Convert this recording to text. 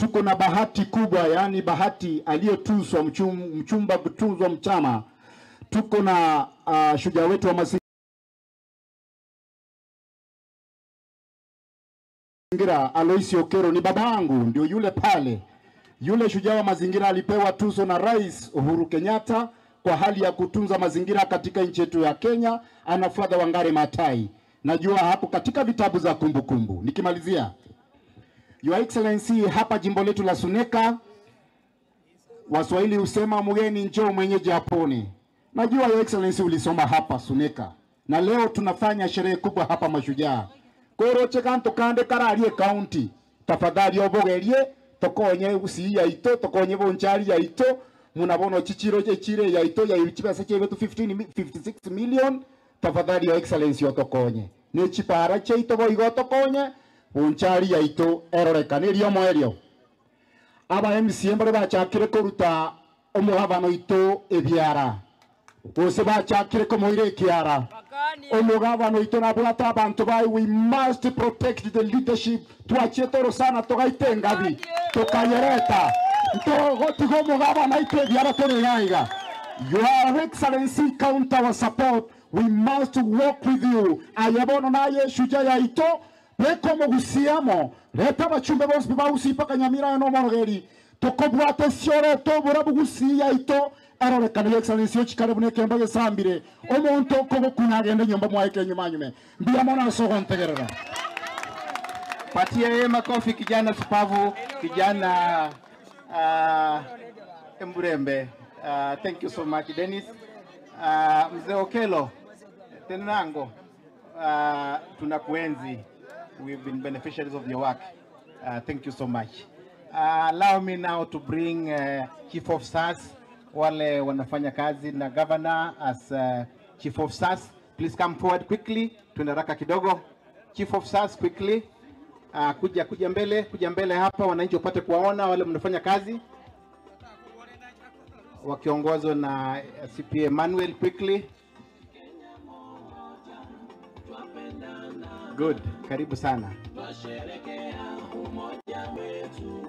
tuko na bahati kubwa, yaani bahati aliyotuzwa mchum, mchumba kutuzwa mchama. Tuko na uh, shujaa wetu wa mazingira Aloisi Okero, ni baba yangu, ndio yule pale. Yule shujaa wa mazingira alipewa tuzo na Rais Uhuru Kenyatta kwa hali ya kutunza mazingira katika nchi yetu ya Kenya. Anafuata Wangari Maathai, najua hapo katika vitabu za kumbukumbu kumbu. Nikimalizia, Your Excellency, hapa jimbo letu la Suneka, Waswahili husema mgeni njoo mwenyeji apone. Najua Your Excellency ulisoma hapa Suneka, na leo tunafanya sherehe kubwa hapa Mashujaa. Koroche kanto kande kararie county, tafadhali obogerie tokonye usi yaito tokonye bonchari yaito munabono chichiro chechire yaito ya chibasa chebetu 15 mi- 56 million tafadhali Your Excellency otokonye ne chipara cheito boigo tokonye bonchari yaito erorekanerio mwerio aba MCA mbare bachakire kuruta omuhabano ito ebyara bose bachakire komoire ekiara omugabano ito nabwata abantu bayi we must protect the leadership twachie toro sana togaite engabi tukayereta ntogotiga omugabano aito ebyara toriaiga your excellency count our support we must work with you ayebono naye shuja yaito bekomogusiamo leta abachumbe bose bagusipaka kanyamira no morogeri tokobwate siore tobura bugusi yaito arorekana yo excellency yo chikare bune kemba gesambire omuntu kogo kunagende nyumba mwaike nyuma nyume mbia mona sogo ntegerera Patia yeye makofi kijana shupavu, kijana uh, Mburembe. Uh, thank you so much Dennis. Uh, mzee Okelo Tenango, uh, tunakuenzi. We've been beneficiaries of your work. Uh, thank you so much. Uh, allow me now to bring uh, Chief of SAS wale wanafanya kazi na governor as uh, Chief of SAS. Please come forward quickly. Tuende haraka kidogo. Chief of SAS quickly. Uh, kuja kuja mbele kuja mbele hapa, wananchi wapate kuwaona wale mnafanya kazi wakiongozwa na uh, CPA Emmanuel quickly. Good, karibu sana. Twasherekea umoja wetu